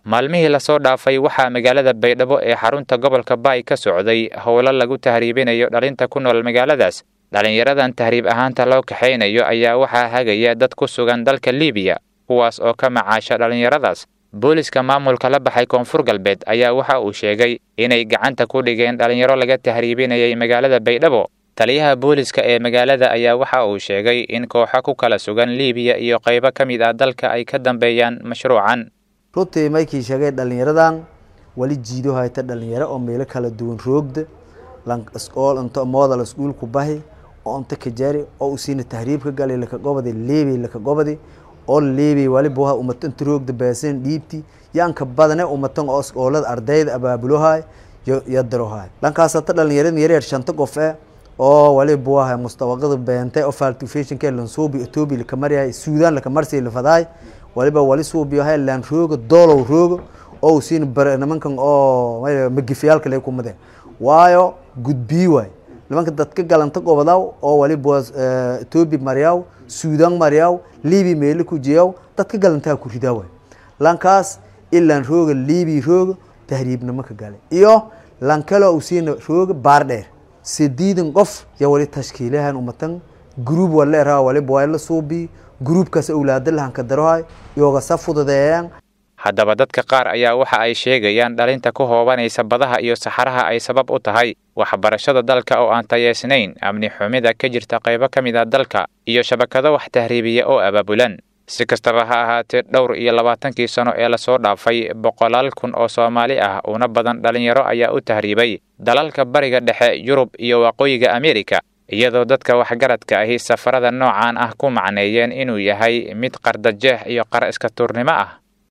maalmihii lasoo dhaafay waxaa magaalada baydhabo ee xarunta gobolka baay ka socday howlo lagu tahriibinayo dhalinta ku nool magaaladaas dhalinyaradan tahriib ahaanta loo kaxaynayo ayaa waxaa hagaya dad ku sugan dalka liibiya kuwaas oo ka macaasha dhalinyaradaas booliska maamulka la baxay koonfur galbeed ayaa waxa uu sheegay inay gacanta ku dhigeen dhalinyaro laga tahriibinayay magaalada baydhabo taliyaha booliska ee magaalada ayaa waxa uu sheegay in kooxo ku kala sugan liibiya iyo qaybo ka mid ah dalka ay ka dambeeyaan mashruucan runtii maykii sheegay dhalinyaradan wali jiido hayta dhalinyaro oo meelo kala duwan roogda lanol into modal iskuulku bahi oo inta kajari oo usiina tahriibka galay laka gobadi leebey laka gobadi oo leebey waliba waha umato inta roogda baasan dhiibti yaanka badane umatan oo iskoolada ardayda abaabulohay yadarohay dhankaasata dhalinyarada yaryar shanta qof e oo waliba waha mustawaqada beentay oo faltifationka lansuubi ethiopia laka maryahay suudan laka marsay lafadahay waliba wali suubiyahay laan rooga doolow rooga oo usiina bare nimankan oo magifiyaalka lay kumade waayo gudbii waay nimanka dadka galanta gobadaw oo waliba ethiopia maryaw suudan maryaw libiya meelo ku jiyaw dadka galantaa ku ridaa waay lankaas ilaan rooga libiya rooga tahriibnimo ka galay iyo lankalo usiina rooga baar dheer sideedan qof ya wali tashkiilahan umatan gruub waleeraa waliba waa la suubi gruubkaas awlaada lahanka darohay iyogasa fududeeyaan haddaba dadka qaar ayaa waxa ay sheegayaan dhalinta ku hoobanaysa badaha iyo saxaraha ay sabab u tahay waxbarashada dalka oo aan tayeysnayn amni xumida ka jirta qaybo ka mid ah dalka iyo shabakado wax tahriibiya oo abaabulan si kastaba ha ahaatee dhowr iyo labaatankii sano ee lasoo dhaafay boqolaal kun oo soomaali ah una badan dhalinyaro ayaa u tahriibay dalalka bariga dhexe yurub iyo waqooyiga ameerika iyadoo dadka waxgaradka ahi safarada noocan ah ku macneeyeen inuu yahay mid qardajeex iyo qar iska tuurnimo ah